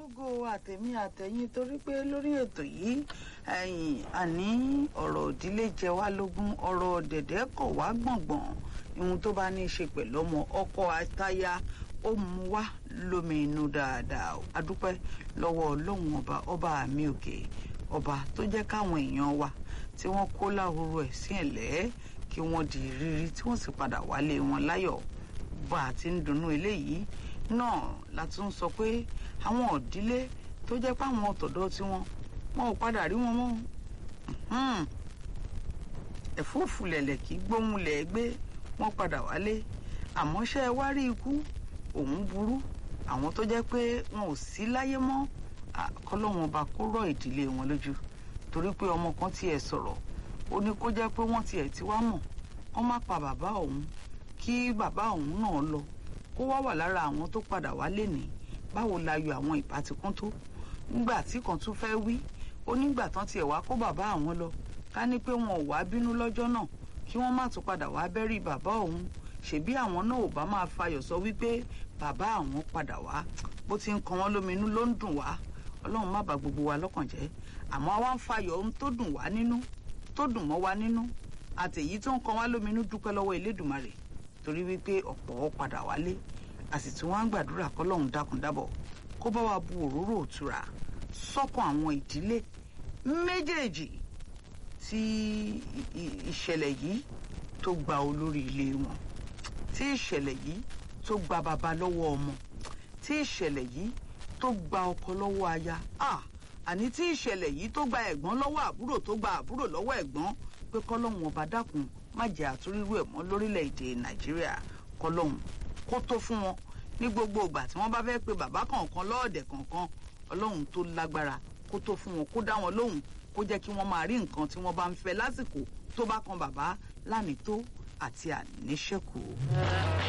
lógo àtẹ̀mí àtẹ̀yìn torí pé lórí ètò yìí ẹ̀yìn àní ọ̀rọ̀ ìdílé jẹ wá lógún ọ̀rọ̀ dẹ̀dẹ̀ kọ̀ wá gbọ̀ngbọ̀n ohun tó bá ní í ṣe pẹ̀lú ọmọ ọkọ àtaya ó mú wá lómi inú dáadáa a dúpẹ́ lọ́wọ́ ọlọ́run ọba ọba àmì òkè ọba tó jẹ́ káwọn èèyàn wa tí wọ́n kó láhoro ẹ̀ sí ẹ̀lẹ́ kí wọ́n di rírí tí wọ́n sì padà wálé wọn láyọ̀ bá a ti ń dunnú eléyìí náà la tún sọ pé àwọn òdílé tó jẹ́ páwọn ọ̀tọ̀dọ̀ tiwọn wọn ò padà rí wọn mọ́ ẹ̀fúùfù lẹ̀lẹ̀ kí gbóhùnlẹ̀ gbé wọn padà wálé àmọ́ ṣé ẹ wá rí ikú òun burú àwọn tó jẹ́ pé wọn ò sí láyé mọ́ kọ́lọ́wọ́n ọba kó rọ̀ ìdílé wọn lójú torí pé ọmọ kan tiẹ̀ sọ̀rọ̀ ó ní kó jẹ́ pé wọ́n tiẹ̀ ti wá mọ̀ wọ́n má pa bàbá òun kí bàbá òun náà lọ kó wá wà lára àwọn tó padà wá lénìí báwo la yọ àwọn ìbátikún tó nígbà tí kan tún fẹ́ wí ó nígbà tán tiẹ̀ wá kó bàbá àwọn lọ ká ní pé wọn ò wá bínú lọ́jọ́ náà kí wọ́n má tún padà wá bẹ́rí bàbá òun ṣèbí àwọn náà ò bá máa fayọ̀ sọ wípé bàbá àwọn padà wá bó ti ń kan wọ́n lóminú ló ń dùn wá ọlọ́run má bà gbogbo wa lọ́kàn jẹ́ àmọ́ wá ń fayọ̀ ohun tó dùn wá nínú tó dùn mọ́ wa nínú àtèyí tó ń kan wá lóminú dúpẹ́ lọ́wọ́ Elédùmarè torí wípé ọ̀pọ̀ padà wálé a sì tún wá ń gbàdúrà kọ́lọ́run dákun dábọ̀ kó bá wa bu òróró òtura sọ́kàn àwọn ìdílé méjèèjì tí ìṣẹ̀lẹ̀ yìí tó gba olórí ilé wọn tí ìṣẹ̀lẹ̀ yìí tó gba bàbá lọ́wọ́ ọmọ tí ìṣẹ̀lẹ̀ yìí tó gba ọkọ lọ́wọ́ aya àní tí ìṣẹ̀lẹ̀ yìí tó gba ẹ̀gbọ́n lọ́wọ́ àbúrò tó gba àbúrò lọ́wọ́ ẹ̀gbọ́n pé kọ́lọ́hún ọba dákun má jẹ́ àtúrírú ẹ̀ mọ́ lórílẹ̀‐èdè nàìjíríà kọ́lọ́hún kó tó fún wọn ní gbogbo ìgbà tí wọ́n bá fẹ́ pe bàbá kọ̀ọ̀kan lọ́ọ̀dẹ̀ kọ̀ọ̀kan ọlọ́run tó lágbára kó tó fún wọn kó dá wọn lóhùn kó jẹ́ kí wọ́n máa rí nǹkan tí wọ́n bá ń fẹ́ lásìkò tó bá kan bàbá lánìí tó àti àníṣẹ́kù.